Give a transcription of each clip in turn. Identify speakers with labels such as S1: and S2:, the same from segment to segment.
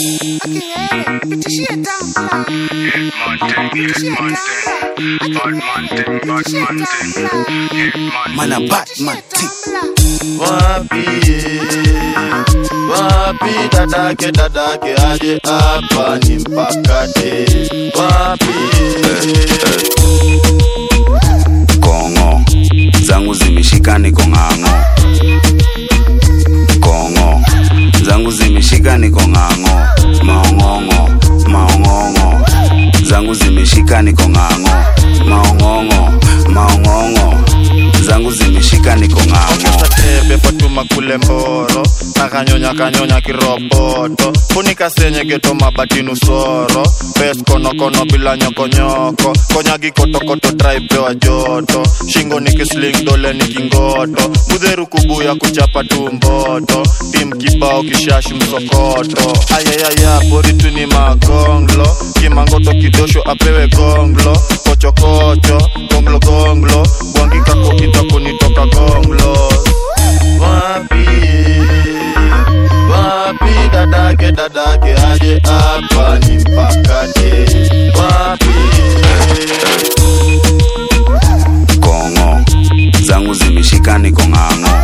S1: Mana Batman T.
S2: Wapi wapi dadake dadake aje hapa ni mpakate wapi
S1: Kongo zangu zimeshika niko ng'ang'o. Kongo zangu zimeshika niko ng'ang'o. Maong'ong'o maong'ong'o zangu zimeshika niko ng'ang'o. Maong'ong'o maong'ong'o zangu zimeshika niko ng'ang'o.
S2: ongeza tebe fatuma kule mboro nakanyonya kanyonya kiroboto funika senye geto mabatinu soro bes konokono bila nyokonyoko konya gikotokoto traipewa joto shingo ni kisling dole ni kingoto mudheru kubuya kuchapa tumboto tim kibao kishashi msokoto ayayaya boritu ni magonglo kimangoto kidosho apewe gonglo kochokocho gonglo gonglo gwangikako itakonitoka gonglo wapi wapi dadake dadake aje hapa ni mpakate wapi
S1: Kongo zangu zimeshika niko ng'ang'o.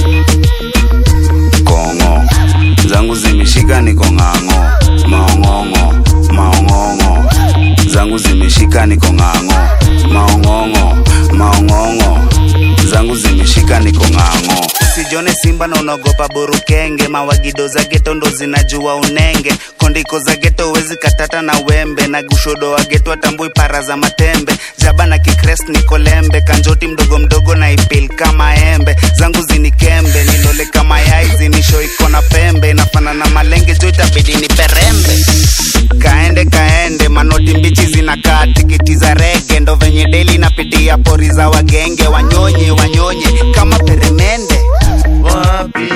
S1: Kongo zangu zimeshika niko ng'ang'o. Maong'ong'o maong'ong'o zangu zimeshika niko ng'ang'o. Maong'ong'o maong'ong'o zangu zimeshika niko ng'ang'o. Usijone simba na unaogopa burukenge, mawagido za geto ndo zinajua unenge, kondiko za geto wezi katata na wembe, na gushodo wa geto atambui para za matembe, jaba na kikres niko lembe, kanjoti mdogo mdogo na ipil kama embe, zangu zinikembe, nilole kama yai zinisho iko na pembe, nafana na malenge jo itabidi ni perembe kaende kaende manoti mbichi zinakaa tikiti za rege ndo venye deli napitia pori za wagenge wanyonye wanyonye kama peremende
S2: wapi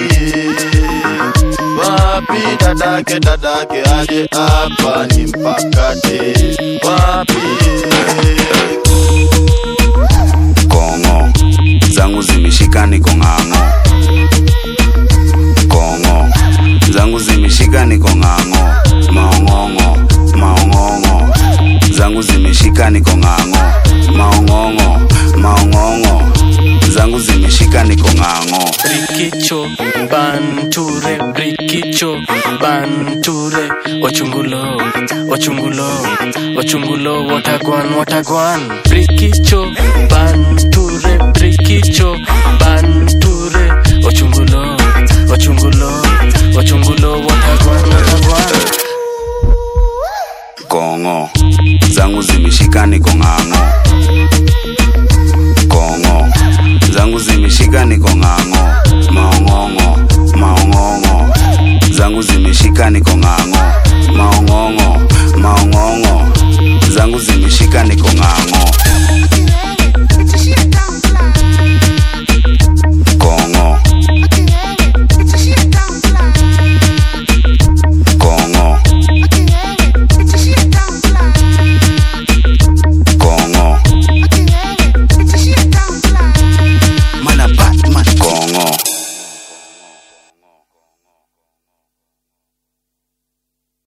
S2: wapi dadake dadake aje hapa ni mpakate wapi
S1: kongo zangu zimeshika niko ng'ang'o kongo zangu zimeshika niko ng'ang'o maong'ong'o maong'ong'o zangu zimeshika niko ng'ang'o maong'ong'o maong'ong'o zangu zimeshika niko ng'ang'o
S3: Brikicho, Banture, Brikicho, Banture, Ochungulo, Ochungulo, Ochungulo, Watagwan, Watagwan, Brikicho, Banture, Brikicho, Banture, Ochungulo, Ochungulo, Ochungulo, Watagwan, Watagwan.
S1: kongo zangu zimeshika niko ng'ang'o kongo zangu zimeshika niko ng'ang'o